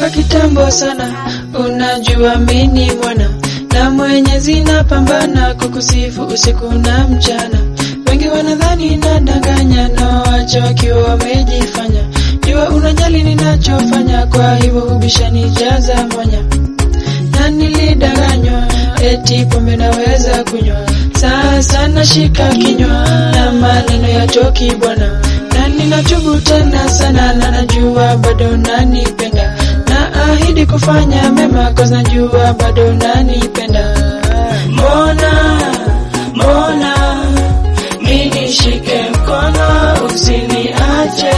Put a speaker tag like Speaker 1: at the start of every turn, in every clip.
Speaker 1: toka kitambo sana, unajua mini mwana na Mwenyezi napambana kukusifu usiku na mchana. Wengi wanadhani nadanganya na wacha wakiwa wamejifanya, jua unajali ninachofanya, kwa hivyo hubishanijaza mwanya na nilidanganywa eti pombe naweza kunywa, sasa nashika kinywa na maneno ya toki bwana, na ninatubu tena sana, na najua bado nanipenda, na ahidi kufanya mema cause najua bado nanipenda. Mbona mbona mimi shike mkono usiniache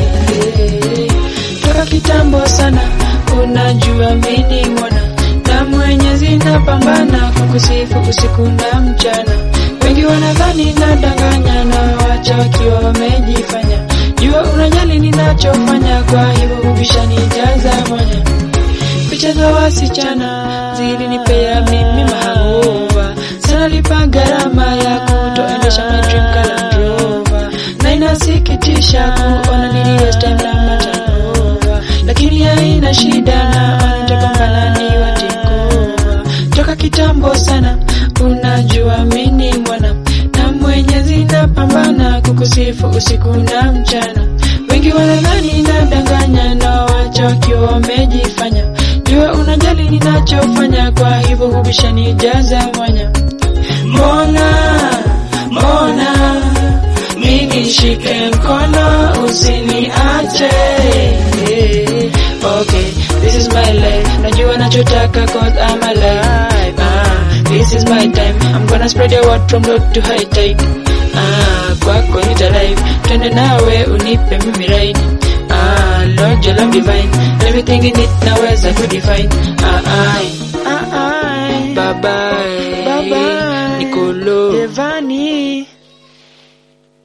Speaker 1: toka kitambo sana, unajua mini mwana na Mwenyezi napambana kukusifu usiku na mchana. Wengi wanadhani nadanganya na wacha wakiwa wamejifanya, jua unajali ninachofanya, kwa hivyo hubishanijaza mwanya. Picha za wasichana zilinipea mimi mahangova, sana lipa gharama ya kutoendesha my dream car Land Rover, na inasikitisha kuona nili waste time na matanova, lakini haina shida na wanataka ni watikova toka kitambo sana, unajua mini mwana na Mwenyezi napambana kukusifu usiku na mchana. Wengi wanadhani nadanganya na wacha wakiwa wamejifanya, jua unajali ninachofanya, kwa hivyo hubishanijaza mwanya. Mbona mbona mimi shike mkono usiniache. Okay, this is my life. Najua nachotaka cause I'm alive. Ah, this is my time. I'm gonna spread your word from low to high tide. Ah, kwako nita live. Twende nawe unipe mimi ride. Ah, Lord your love divine. Everything in it naweza kudefine. Ah, ai.
Speaker 2: Ah, ah,
Speaker 1: Bye bye.
Speaker 2: Bye bye.
Speaker 1: Nicolo.
Speaker 2: Devani.